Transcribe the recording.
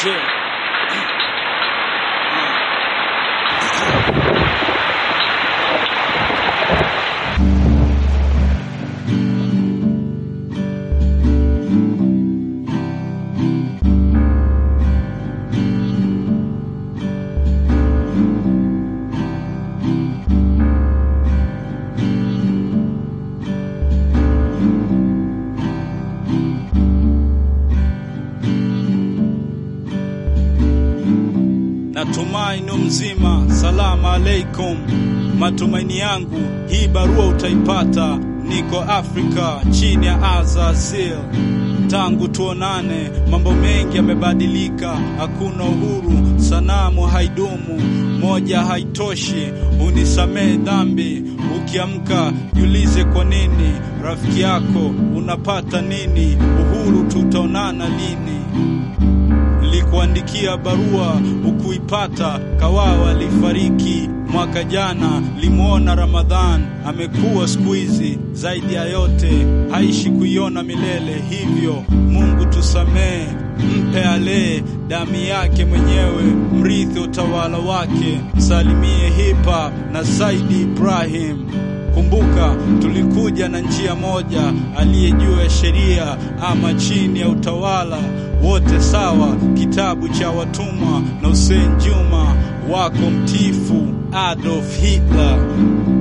Je, natumaini mzima. Salama aleikum, matumaini yangu hii barua utaipata. Niko Afrika chini ya Azazil. Tangu tuonane, mambo mengi yamebadilika. Hakuna uhuru, sanamu haidumu, moja haitoshi. Unisamehe dhambi, ukiamka jiulize kwa nini. Rafiki yako unapata nini? Uhuru tutaonana lini? Nilikuandikia barua ukuipata. Kawawa alifariki mwaka jana, limwona Ramadhan amekuwa siku hizi. Zaidi ya yote haishi kuiona milele, hivyo Mungu tusamee, mpe alee damu yake mwenyewe, mrithi utawala wake. Msalimie hip hop na Saidi Ibrahim. Kumbuka tulikuja na njia moja, aliye juu ya sheria ama chini ya utawala, wote sawa. Kitabu cha watumwa na Hussein Juma wako mtifu Adolf Hitler.